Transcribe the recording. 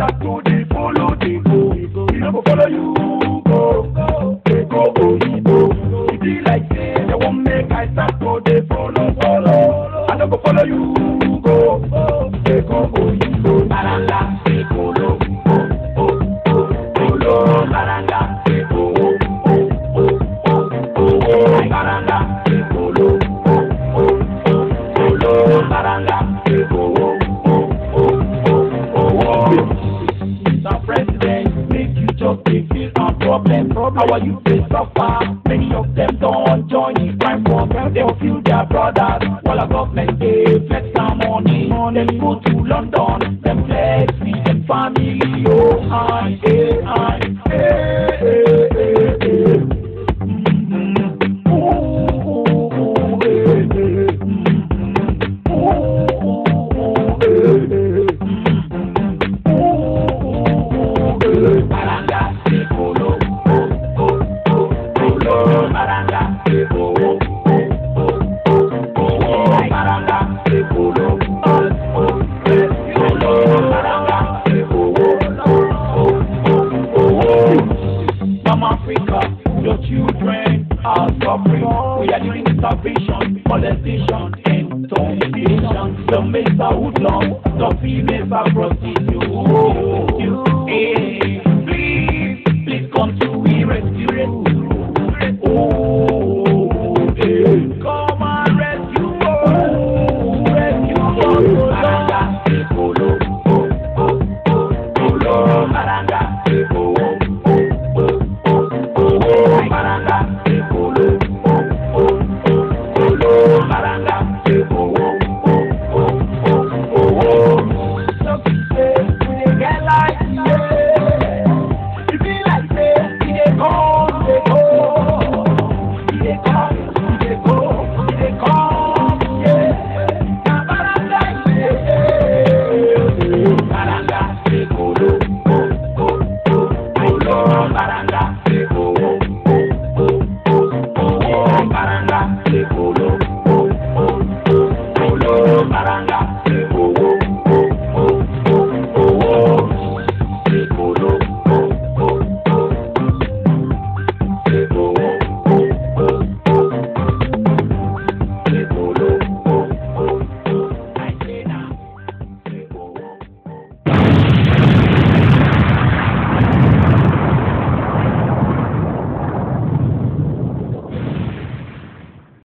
start to dey follow dey go. We no go follow you go. Dey go oyibo. E be like say they wan make I start to dey follow follow. I no go follow you go. Dey go oyibo. Baranda dey follow. Oh oh oh follow. Baranda dey follow. Oh oh oh follow. Baranda dey follow. Oh oh oh follow. Baranda dey follow. Oh oh oh follow. Mr. President, make you just dey feel our problem. Our youth dey suffer. Many of them don join the crime form. They will feel their brothers. While our government dey flex some money. Dem go to London. Dem flex with dem family. Oh, I, eh, I.